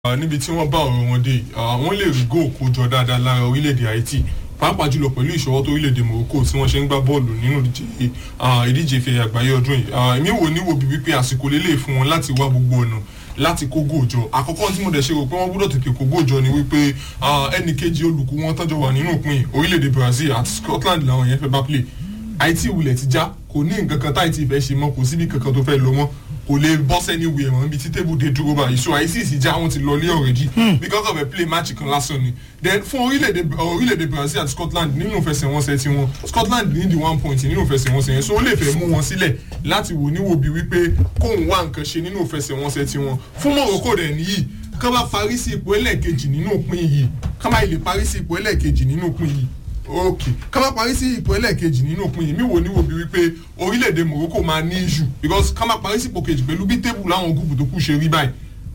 níbi tí wọ́n bá ọ̀rọ̀ wọn dé wọ́n lè rí góò kójọ dáadáa lára orílẹ̀-èdè Haiti pàápàá jùlọ pẹ̀lú ìṣọwọ́ tó orílẹ̀-èdè Morocco tí wọ́n ṣe ń gbá bọ́ọ̀lù nínú ìdíje ìfẹ́ àgbáyé ọdún yìí èmi wò níwò bí wípé àsìkò lélẹ̀ fún wọn láti wá gbogbo ọ̀nà láti kó góòjọ àkọ́kọ́ tí mo dẹ̀ ṣe rò pé wọ́n gbọ́dọ̀ tètè kó góòjọ ni wípé ẹnì kejì olùkú wọn tọ́jọ́ wà nínú ìpín orílẹ̀-èdè Brazil àti Scotland làwọn yẹn fẹ́ bá play Haiti wulẹ̀ ti já kò ní nǹkan kan táìtì fẹ́ ṣe mọ́ kò síbi kankan tó fẹ́ lọ mọ́ kò lè bọ́ sẹ́ni wẹ̀ wọ́n bí tí tébù dé dúró báyìí so ICC já wọn ti lọ lé already because of a play match kan lásán ni then fún orílẹ̀-èdè orílẹ̀-èdè Brazil àti Scotland nínú ìfẹsẹ̀wọnsẹ̀ tiwọn Scotland ní di one point nínú ìfẹsẹ̀wọnsẹ̀ yẹn so ó lè fẹ́ mú wọn sílẹ̀ láti wò níwò bí wípé kóun wá nǹkan ṣe nínú ìfẹsẹ̀wọnsẹ̀ tiwọn fún Morocco dẹ̀ nìyí kán bá parí sí ipò ẹlẹ́ẹ̀kejì nínú ìpín yìí kán bá ilé parí sí ipò ẹlẹ́ẹ̀kejì nínú ìpín yìí ok ká má parí sí ipò ẹlẹ́ẹ̀kejì nínú òpin yìí mi wò ní wo bí wípé orílẹ̀-èdè Morocco máa ní issue because ká má parí sí ipò kejì pẹ̀lú bí tébù láwọn gúùpù tó kù ṣe rí báyìí.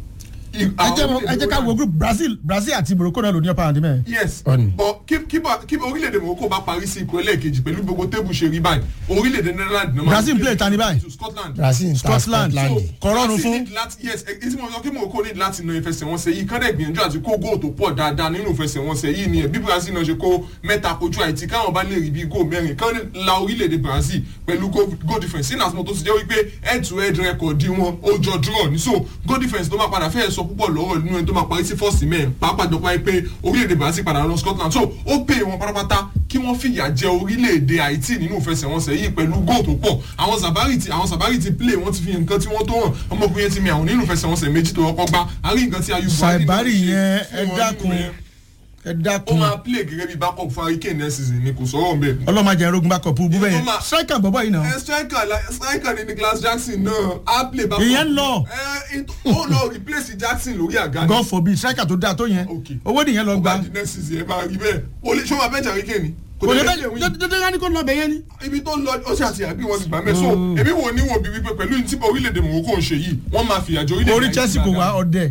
ẹ jẹ́ ká wo group Brazil Brazil àti Morocco náà ló ní ọ̀pá àǹdí mẹ́rin. yes but kí orílẹ̀-èdè Morocco bá parí sí ipò ẹlẹ́ẹ̀kejì pẹ̀lú gbogbo tébù ṣe rí báyìí orílẹ̀-èdè Netherlands náà. Brazil play tani báyìí. Scotland. Brazil ń ta Scotland kọ̀rọ̀rùn fún. yes etí mo sọ kí Morocco ní láti na ìfẹsẹ̀wọnsẹ̀ yìí kán dẹ̀ gbìyànjú àti kó góò tó pọ̀ dáadáa nínú ìfẹsẹ̀wọnsẹ̀ yìí ni bí Brazil náà ṣe kó mẹ́ta kojú Haiti káwọn bá lè rí bí góò mẹ́rin kán la orílẹ̀-èdè Brazil pẹ̀lú goal difference sínú àtúntò tó ti jẹ́ wípé head to head record wọn ó jọ draw ní so goal difference tó máa padà fẹ́ẹ̀ sọ púpọ̀ lọ́rọ̀ nínú ẹni tó máa parí sí first men pàápàá jọ pé orílẹ̀-èdè Brazil padà lọ Scotland so ó pè wọn pátápátá kí wọ́n fìyà jẹ orílẹ̀-èdè Haiti nínú ìfẹsẹ̀wọnsẹ̀ yìí pẹ̀lú góò tó pọ̀ àwọn Zabari ti àwọn Zabari ti play wọ́n ti fi nǹkan tí wọ́n tó hàn ọmọkùnrin yẹn ti mi àwọn nínú ìfẹsẹ̀wọnsẹ̀ méjì tó kọ́kọ́ gbá àrí nǹkan tí Ayubu Sabari yẹn ẹ dákun ẹ ó dákun máa play gẹ́gẹ́ bí backup fún Harry Kane next season ni kò sọ̀rọ̀ mbẹ́. ọlọ́mọdé ẹ̀rọ̀gùn bá kọ̀ọ̀pù bú bẹ́yẹn Ìyẹn tó máa- striker bọ̀bọ̀ yìí náà ẹ striker la- striker ni Nicholas Jackson náà á play backup. Ìyẹn ń lọ. ẹ it- ó lọ replace Jackson lórí àga ni. God forbid striker tó dáa tó yẹn Okay. owó nìyẹn lọ ó gba bá di next season ẹ máa rí bẹ́ẹ̀ o lè ṣé o máa bench Harry Kane ni. kò lè dé bẹ́ẹ̀ win. jọjọ ká ní kó lọ bẹ̀ yẹn ni. ibi tó ń lọ ó ṣe àti àbí wọn ti gbà mẹ́ so èmi wò ní wò bí wípé pẹ̀lú tí orílẹ̀-èdè Morocco ń ṣe yìí wọ́n máa fìyà jẹ orílẹ̀-èdè orí Haiti Chelsea kò dáadáa. wá ọdẹ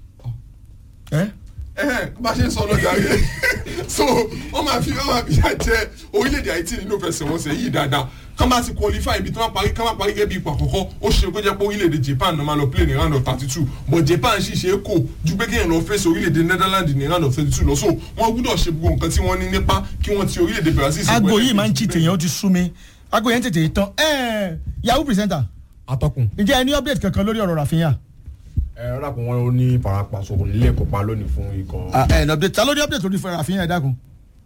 ẹ ẹhẹn bá ṣe ń sọ lọ́jà rẹ̀ so wọ́n máa fi wọ́n máa fi yà jẹ orílẹ̀-èdè Haiti nínú ìfẹsẹ̀wọnsẹ̀ yìí dáadáa kán bá ti qualify ibi tí wọ́n parí kán bá parí gẹ́gẹ́ bí ipò àkọ́kọ́ ó ṣe kó jẹ́ pé orílẹ̀-èdè Japan náà máa lọ play ní round of thirty two but Japan sì ṣe é kò ju pé kéèyàn lọ face orílẹ̀-èdè Netherlands ní round of thirty two lọ so wọ́n gbúdọ̀ ṣe gbogbo nǹkan tí wọ́n ní nípa kí wọ́n ti orílẹ̀-èdè Brazil sí aago pẹ̀lú yìí máa ń ẹ̀kejì cheat èèyàn ó ti sú mi aago yẹn tètè tán ẹ yahoo presenter atọ́kùn. ǹjẹ́ ẹ ní update kankan lórí ọ̀rọ̀ Rafinha ẹ rà pé wọn ní farapa so kò nílé kópa lónìí fún ikọ̀. ẹ ní update ta ló ní update lórí Rafinha ẹ dákun.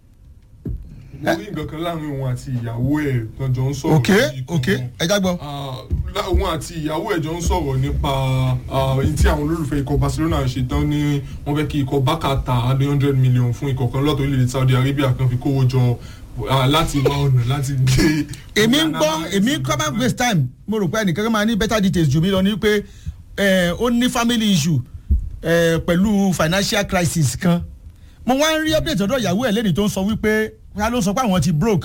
mo rí nǹkan kan láàrin òun àti ìyàwó ẹ̀ tọ́jọ́ ń sọ̀rọ̀ ok lórí ikọ̀ ok wọn. ẹ jágbọ́. òun àti ìyàwó ẹ̀ jọ ń sọ̀rọ̀ nípa ẹni tí àwọn olólùfẹ́ ikọ̀ Barcelona ṣe tán ní wọ́n fẹ́ kí ikọ̀ Barca ta one hundred million fún ikọ̀ kan lọ́tọ̀ orílẹ̀-èdè Saudi Arabia kan fi kówó jọ ah, láti wá ọ̀nà láti gbé. èmi ń gbọ́ èmi ń kọ́ máa waste time mo rò pé ẹnìkan kan máa ní better details jù mí lọ ní pé ẹ, ó ní family issue ẹ, pẹ̀lú financial crisis kan mo wá ń rí update ọ̀dọ̀ ìyàwó ẹ̀ lẹ́nìí tó ń sọ wípé wọ́n ló sọ pé àwọn ti broke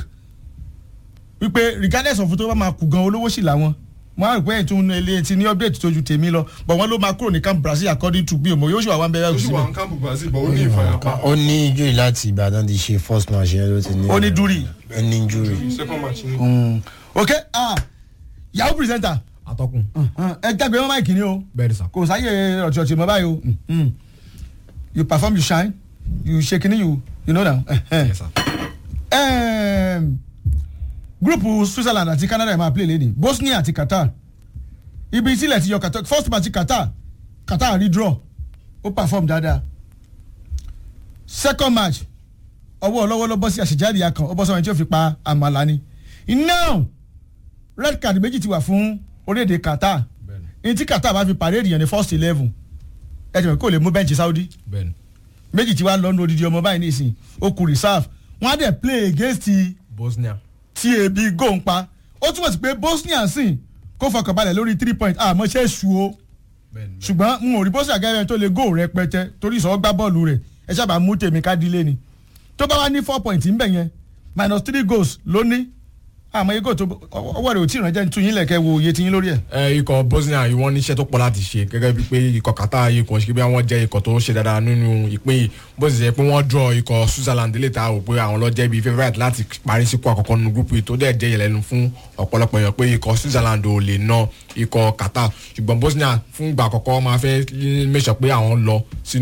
wípé regardless of tó bá máa kù gan olówó sì làwọn mo á rò pé ètò ilé ti ní update tó ju tèmi lọ but wọ́n ló máa kúrò ní camp Brazil according to bí òmò yóò ṣì wà wá ń bẹ̀rẹ̀ ó sì wà síbẹ̀ ní kámpù Brazil bọ̀ ó ní ìfàyàpá ó ní injury láti Ìbàdàn ti ṣe first match yẹn ló ti ní. ó ní dúrì ó ní injury. second match ni. Mm. ok ah yahoo presenter atọ́kùn. ẹ jágbe mọ́ máìkì ni o. bẹ́ẹ̀ ni sà. kò sáyé ọ̀tí mọ́ báyìí o Mm. you perform you shine you ṣe kini you you know now. Yes, sir. um, gúrùpù Switzerland àti Canada ẹ̀ máa play lẹ́ni Bosnia àti Qatar ibi ìsílẹ̀ ti yọ Qatar first match Qatar Qatar rí draw ó perform dáadáa second match ọwọ́ ọlọ́wọ́ ló bọ́ sí àṣejáde ya kan ó bọ́ sọ́wọ́n tí ó fi pa àmàlà ni now red card méjì ti wà fún orílẹ̀-èdè Qatar bẹ́ẹ̀ni ní tí Qatar bá fi parade yẹn ní first eleven ẹ jẹ́ kó lè mú bẹ́ǹchì Saudi bẹ́ẹ̀ni. méjì tí wàá lọ́nu odidi ọmọ báyìí nísìn ó kù reserve wọ́n á dẹ̀ play against Bosnia. tí ebi gò ń pa ó túmọ̀ sí pé Bosnia sìn kó fọkàn balẹ̀ lórí three point àmọ́ ṣe é ṣu o bẹ́ẹ̀ni. ṣùgbọ́n n ò rí Bosnia gẹ́gẹ́ tó lè gò rẹpẹtẹ torí ìṣọwọ́ gbá bọ́ọ̀lù rẹ̀ ẹ sábà mú tèmi ká dílé ni tó bá wá ní four point ń bẹ̀ yẹn minus three goals ló ní àmọ́ iye goal tó ọwọ́ rẹ̀ ò tí ì ránjẹ́ ń tún yín lẹ̀kẹ́ wo iye tí yín lórí ẹ̀. ẹ ikọ̀ Bosnia yìí wọ́n níṣẹ́ tó pọ̀ láti ṣe gẹ́gẹ́ bíi pé ikọ̀ Qatar yìí kò ń ṣe bí wọ́n jẹ́ ikọ̀ tó ń ṣe dáadáa nínú ìpín yìí bó sì jẹ́ pé wọ́n draw ikọ̀ Switzerland lè ta rò pé àwọn ló jẹ́ bíi favourite láti parí síkú àkọ́kọ́ nínú gúúpù yìí tó dẹ̀ jẹ́ ìyẹlẹ́nu fún ọ̀pọ̀lọpọ̀ èèyàn pé ikọ̀ Switzerland ò lè ná ikọ̀ Qatar ṣùgbọ́n Bosnia fún ìgbà àkọ́kọ́ máa fẹ́ make sure pé àwọn lọ sínú